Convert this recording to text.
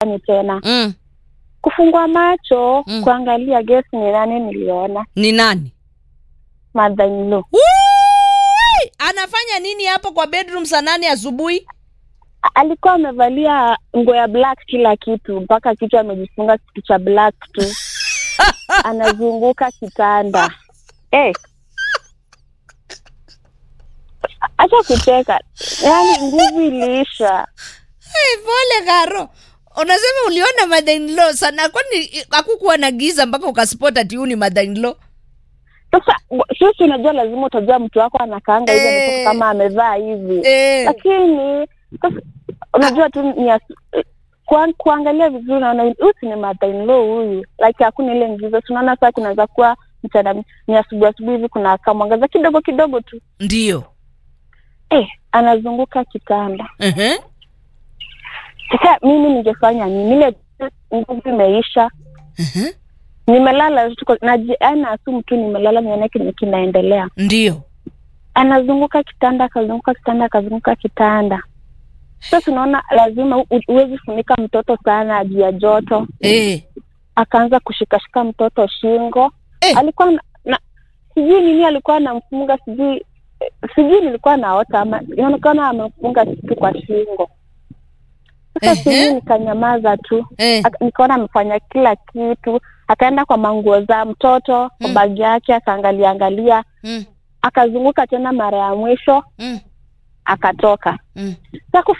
gani tena mm. kufungua macho Mm. kuangalia guess ni nani niliona ni nani mother in law Wui! anafanya nini hapo kwa bedroom saa nane asubuhi alikuwa amevalia nguo ya black kila kitu mpaka kichwa amejifunga kitu cha black tu anazunguka kitanda eh. acha kucheka yaani nguvu iliisha hey, pole karo unasema uliona mother in law sana kwani hakukuwa na giza mpaka ukaspot ati huu ni mother in law sasa w- sisi unajua lazima utajua mtu wako anakaanga hivi Eh. ametoka kama amevaa hivi eh. lakini sasa unajua tu ni as- kuan- kuangalia vizuri naona huyu si ni mother in law huyu like hakuna ile ngiza tunaona saa kunaweza kuwa mchana ni asubuhi asubuhi hivi kuna kamwangaza kidogo kidogo tu ndio eh, anazunguka kitanda uh-huh. sasa mimi ningefanya nini ile nguvu imeisha Uh-huh. nimelala tu kwa- naji- yaani asumu tu nimelala nione kile kinaendelea ndio anazunguka kitanda akazunguka kitanda akazunguka kitanda sasa tunaona lazima u- huwezi funika mtoto sana juu ya joto eh. akaanza kushikashika mtoto shingo Eh. alikuwa na, na sijui nini alikuwa anamfunga sijui eh, sijui nilikuwa naota ama inaonekana amemfunga kitu kwa shingo sasa Ehe. sijui nikanyamaza tu Eh. Aka- nikaona amefanya kila kitu akaenda kwa manguo za mtoto kwa Mm. bagi yake akaangalia angalia Mm. akazunguka tena mara ya mwisho Mm. akatoka Mm. sa